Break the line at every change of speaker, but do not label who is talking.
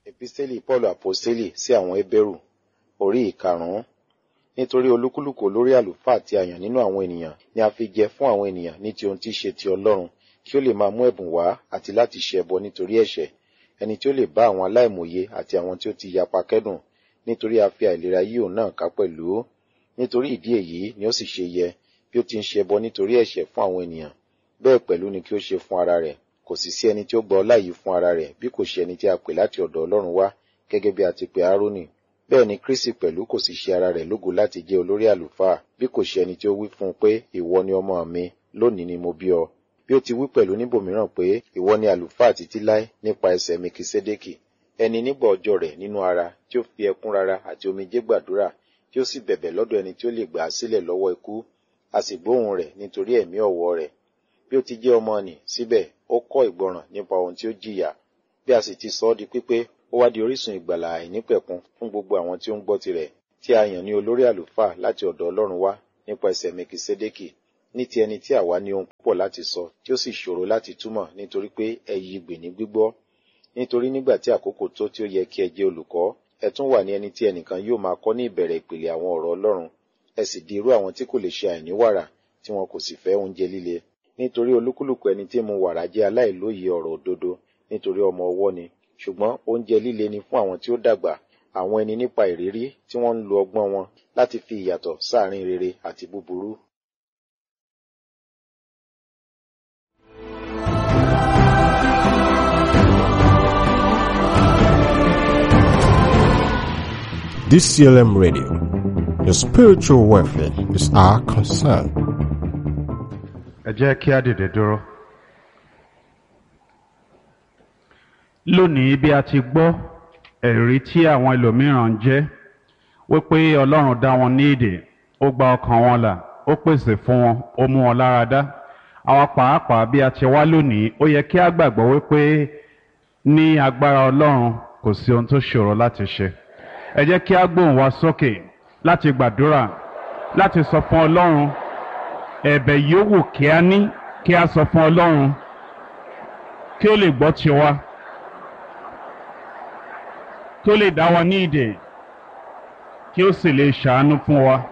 Episteli Paul Aposteli sí àwọn Hébérù orí ìkarùn-ún. Nítorí olúkúlùkù olórí àlùfáà tí a yàn nínú àwọn ènìyàn ni a fi jẹ fún àwọn ènìyàn ní ti ohun tí í ṣe ti Ọlọ́run kí ó lè máa mú ẹ̀bùn wá àti láti ṣe ẹbọ nítorí ẹ̀ṣẹ̀ ẹni tí ó lè bá àwọn aláìmòye àti àwọn tí ó ti yapa kẹ́dùn nítorí a fi àìlera yí òun náà ká pẹ̀lú nítorí ìdí èyí ni ó sì ṣe yẹ bí ó ti ń ṣe ẹbọ nítorí ẹ̀ṣẹ̀ fún àwọn ènìyàn bẹ́ẹ̀ pẹ̀lú ni kí ó ṣe fún ara rẹ̀ kò sì sí ẹni tí ó gba ọlá yìí fún ara rẹ̀ bí kò ṣe ẹni tí a pè láti ọ̀dọ̀ Ọlọ́run wá gẹ́gẹ́ bí a ti pè Árónì bẹ́ẹ̀ ni Kristi pẹ̀lú kò sì ṣe ara rẹ̀ lógo láti jẹ́ olórí àlùfáà bí kò ṣe ẹni tí ó wí fún un pé ìwọ ni ọmọ mi lónìí ni mo bí ọ bí ó ti wí pẹ̀lú níbòmíràn pé ìwọ ni àlùfáà títí láé nípa ẹsẹ̀ Mekisedeki ẹni nígbà ọjọ́ rẹ̀ nínú ara tí ó fi ẹkún rara àti omijé gbàdúrà tí ó sì bẹ̀bẹ̀ lọ́dọ̀ ẹni tí ó lè gbà á sílẹ̀ lọ́wọ́ ikú a sì gbóhùn rẹ̀ nítorí ẹ̀mí ọ̀wọ̀ rẹ̀ bí ó ti jẹ́ ọmọ nì síbẹ̀ ó kọ́ ìgbọràn nípa ohun tí ó jìyà bí a sì ti sọ ọ́ di pípé ó wá di orísun ìgbàlà àìnípẹ̀kun fún gbogbo àwọn tí ó ń gbọ́ tirẹ̀ tí a yàn ní olórí àlùfáà láti ọ̀dọ̀ Ọlọ́run wá nípa ẹsẹ̀ Mekisedeki ní ti ẹni tí àwa ní ohun púpọ̀ láti sọ tí ó sì ṣòro láti túmọ̀ nítorí pé ẹyí gbè ní gbígbọ́ nítorí nígbà tí àkókò tó tí ó yẹ kí ẹ jẹ́ olùkọ́ ẹ tún wà ní ẹni tí ẹnìkan yóò máa kọ́ ní ìbẹ̀rẹ̀ ìpìlẹ̀ àwọn ọ̀rọ̀ Ọlọ́run ẹ sì di irú àwọn tí kò lè ṣe àìní wàrà tí wọn kò sì fẹ́ oúnjẹ líle nítorí olúkúlùkù ẹni tí mu wàrà jẹ́ aláìlóye ọ̀rọ̀ òdodo nítorí ọmọ ọwọ́ ni ṣùgbọ́n oúnjẹ líle ni fún àwọn tí ó dàgbà àwọn ẹni nípa ìrírí tí wọ́n ń lo ọgbọ́n wọn láti fi ìyàtọ̀ sáàrin rere àti búburú.
DCLM Radio. Your spiritual welfare is our concern.
ẹ jẹ́ kí á dìde dúró. lónìí bí a ti gbọ́ ẹ̀rí tí àwọn ẹlòmíràn ń jẹ́ wípé ọlọ́run dá wọn ní èdè ó gba ọkàn wọn là ó pèsè fún wọn ó mú wọn lára dá àwa pàápàá bí a ti wá lónìí ó yẹ kí á gbàgbọ́ wípé ní agbára ọlọ́run kò sí ohun tó ṣòro láti ṣe ẹ jẹ́ kí á gbóhùn wa sókè láti gbàdúrà láti sọ fún ọlọ́run ẹ̀bẹ̀ yòówù kí á ní kí á sọ fún ọlọ́run kí ó lè gbọ́ tiwa kí ó lè dá wa ní ìdè kí ó sì lè ṣàánú fún wa.